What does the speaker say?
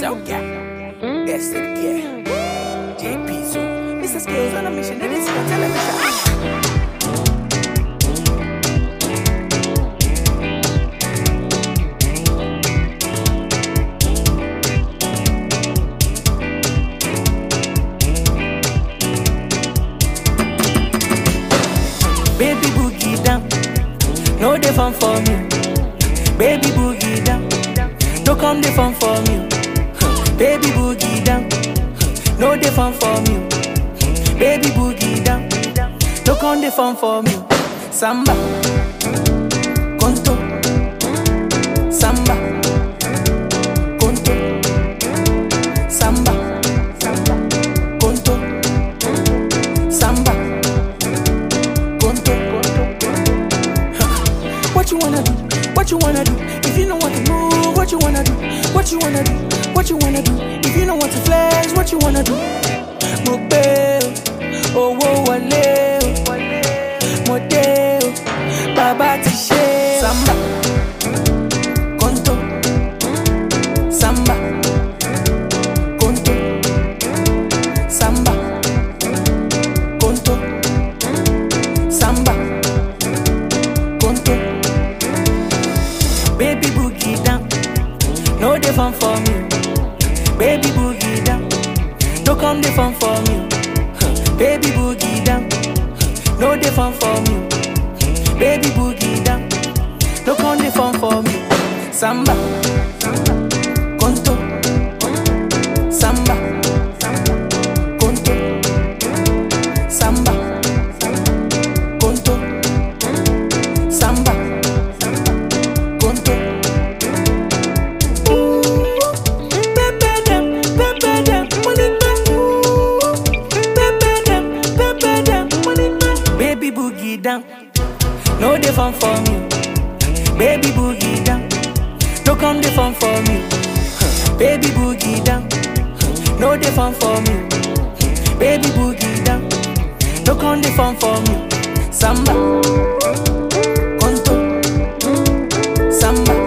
Sauka. SNK. JP so. Mr. Skills on a mission. It is your television. Baby boogie down, no dey fun for me. Baby boogie down, no come dey fun for me. Baby boogie down, no dey fun for me. Baby boogie down, no come dey fun for me. Samba, conto, samba, conto, samba, conto, samba. Conto. What you wanna do? What you wanna do? If you don't want to move, what you wanna do? What you wanna do? What you wanna do? If you don't want to flex, what you wanna do? Mo gbé o, owó wọlé o, mo dé o, bàbá ti ṣe o. Samba, conto, samba, conto, samba, conto, samba, conto. Baby boogie down, no dey fun for me. Baby boogie down, no come dey fun for me. Baby boogie down, no dey fun for me. Baby boogie down, no come dey fun for me. Samba, conto, samba, conto, samba, conto, samba, conto. Pepe dem, pepe dem, money back. Pepe dem, pepe dem, money back. Baby boogie down, no dey fun for me. Baby boogie down, no come dey fun for me. Baby boogie down, no dey fun for me. Baby boogie down, no come dey fun for me. Samba, conto, samba,